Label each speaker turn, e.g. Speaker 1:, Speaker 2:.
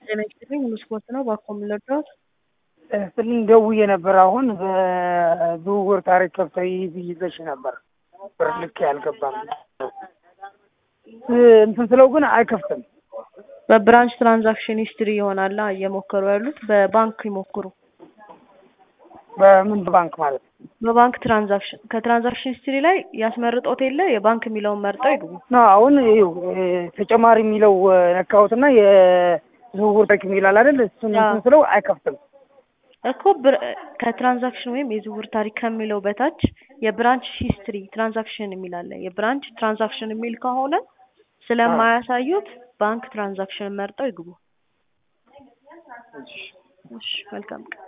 Speaker 1: ጤና ይስጥልኝ ሙሉ ስፖርት ነው። እባክዎ ምን ልርዳዎት?
Speaker 2: ስልኝ ደውዬ ነበር። አሁን በዝውውር ታሪክ ከፍተህ ብይዘሽ ነበር ብር ልክ አልገባም እንትን ስለው ግን አይከፍትም።
Speaker 1: በብራንች ትራንዛክሽን ሂስትሪ ይሆናላ እየሞከሩ ያሉት። በባንክ ይሞክሩ።
Speaker 2: በምን ባንክ ማለት ነው?
Speaker 1: በባንክ ትራንዛክሽን ከትራንዛክሽን ሂስትሪ ላይ ያስመርጦት የለ የባንክ የሚለውን መርጠው ይግቡ።
Speaker 2: ና አሁን ይኸው ተጨማሪ የሚለው ነካሁትና የዝውውር ታሪክ የሚላል አይደል? እሱን እንትን ስለው አይከፍትም።
Speaker 1: እኮ ብር- ከትራንዛክሽን ወይም የዝውውር ታሪክ ከሚለው በታች የብራንች ሂስትሪ ትራንዛክሽን የሚል አለ። የብራንች ትራንዛክሽን የሚል ከሆነ ስለማያሳዩት ባንክ ትራንዛክሽን መርጠው ይግቡ። እሺ፣ መልካም ቀን።